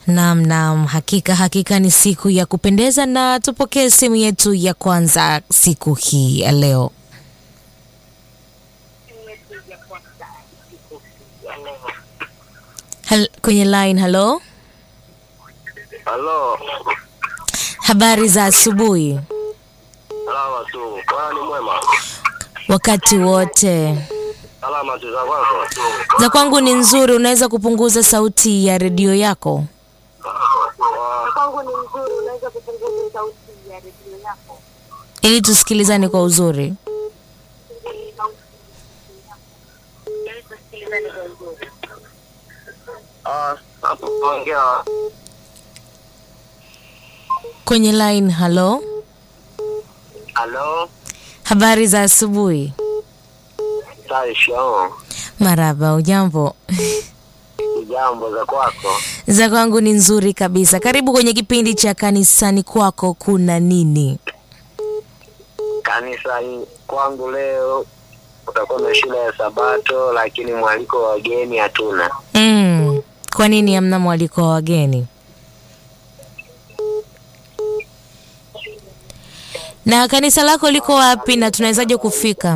Naam, naam, hakika hakika ni siku ya kupendeza, na tupokee simu yetu ya kwanza siku hii ya leo. Hal, kwenye line. Halo, Halo, habari za asubuhi. salama tu. Bwana ni mwema. Wakati wote Salama tu za kwako. za kwangu ni nzuri. Unaweza kupunguza sauti ya redio yako? kwangu ni mzuri, unaweza kupunguza sauti ya redio yako. ili tusikilizane kwa uzuri. Ah, hapo ongea. Kwenye line. Halo, Halo, habari za asubuhi. Taisho. Maraba, ujambo? Jambo za kwako. za kwangu ni nzuri kabisa. Karibu kwenye kipindi cha kanisani kwako kuna nini? Kanisa hii kwangu leo utakuwa na shule ya Sabato, lakini mwaliko wa wageni hatuna. Mm, kwa nini hamna mwaliko wa wageni? Na kanisa lako liko wapi na tunawezaje kufika?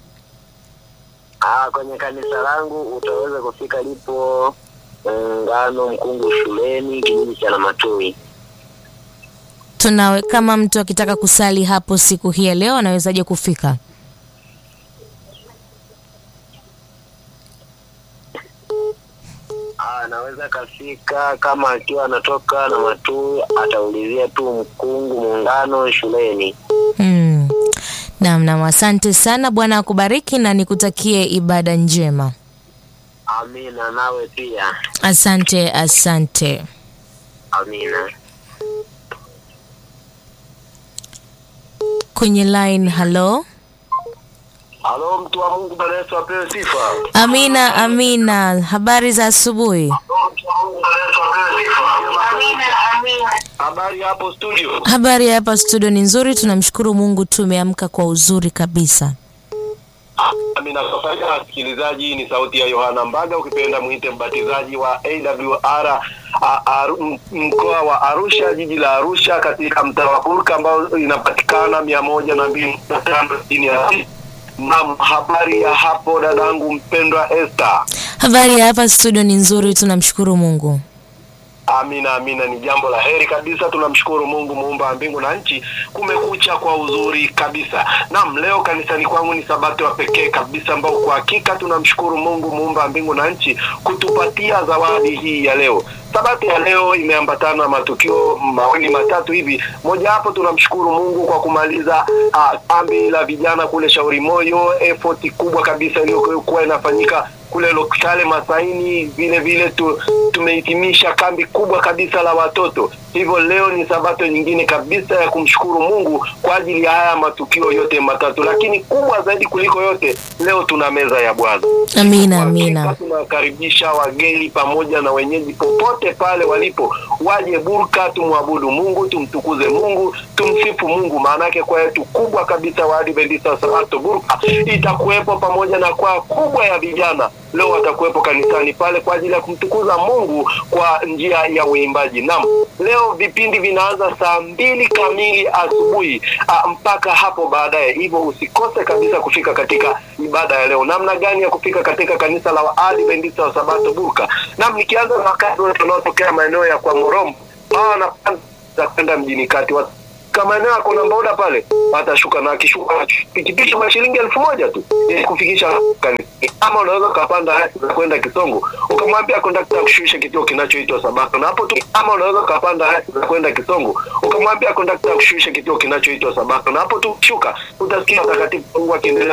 Ah, kwenye kanisa langu utaweza kufika lipo Ngano Mkungu shuleni kijiji cha Namatui. Tunawe, kama mtu akitaka kusali hapo siku hii ya leo anawezaje kufika? Ah, anaweza kafika kama akiwa anatoka Namatui ataulizia tu Mkungu Muungano shuleni. Mm. Naam, naam, asante sana. Bwana akubariki na nikutakie ibada njema. Amina, nawe pia. Asante, asante. Amina. Kwenye line, halo. Halo, mtu wa Mungu, Bwana Yesu apewe sifa. Amina, amina. Habari za asubuhi. Habari hapo studio. Habari ya hapa studio ni nzuri, tunamshukuru Mungu, tumeamka kwa uzuri kabisa. Amina. Kwa faida ya wasikilizaji, ni sauti ya Yohana Mbaga, ukipenda mwite mbatizaji wa AWR a- Aru- m- mkoa wa Arusha, jiji la Arusha, katika mtaa wa Burka ambao inapatikana mia moja na mbili na tano chini ya Naam, habari ya hapo dadangu mpendwa Esther. Habari ya hapa studio ni nzuri, tunamshukuru Mungu. Amina, amina, ni jambo la heri kabisa. Tunamshukuru Mungu muumba wa mbingu na nchi, kumekucha kwa uzuri kabisa. Naam, leo kanisani kwangu ni sabato ya pekee kabisa, ambao kwa hakika tunamshukuru Mungu muumba wa mbingu na nchi kutupatia zawadi hii ya leo. Sabato ya leo imeambatana na matukio mawili matatu hivi. Mojawapo tunamshukuru Mungu kwa kumaliza ah, kambi la vijana kule Shauri Moyo, effort kubwa kabisa iliyokuwa inafanyika kule Lokale Masaini. Vile vile tu, tumehitimisha kambi kubwa kabisa la watoto. Hivyo leo ni sabato nyingine kabisa ya kumshukuru Mungu kwa ajili ya haya matukio yote matatu, lakini kubwa zaidi kuliko yote, leo tuna meza ya Bwana. Amina, Kwa amina. hakika Tunawakaribisha wageni pamoja na wenyeji popote pale walipo, waje Burka, tumwabudu Mungu, tumtukuze Mungu, tumsifu Mungu. Maana yake kwaya yetu kubwa kabisa wa Adventista wa Sabato Burka itakuwepo pamoja na kwaya kubwa ya vijana leo watakuwepo kanisani pale kwa ajili ya kumtukuza Mungu kwa njia ya uimbaji. Naam, leo vipindi vinaanza saa mbili kamili asubuhi ah, mpaka hapo baadaye, hivyo usikose kabisa kufika katika ibada ya leo. Namna gani ya kufika katika kanisa la Waadventista wa Sabato Burka? Naam, nikianza na wakazi wote wanaotokea maeneo ya kwa Morombo, hawa wanapanda kwenda mjini kati Wat- kama eneo yako na boda pale watashuka na akishuka pikipiki kwa shilingi elfu moja tu ili kufikisha kanisa. Ama unaweza ukapanda hadi na kwenda Kisongo ukamwambia kondakta akushushe kituo kinachoitwa Sabato, na hapo tu. Ama unaweza ukapanda hadi na kwenda Kisongo ukamwambia kondakta akushushe kituo kinachoitwa Sabato, na hapo tu shuka utasikia watakatifu Mungu akiendelea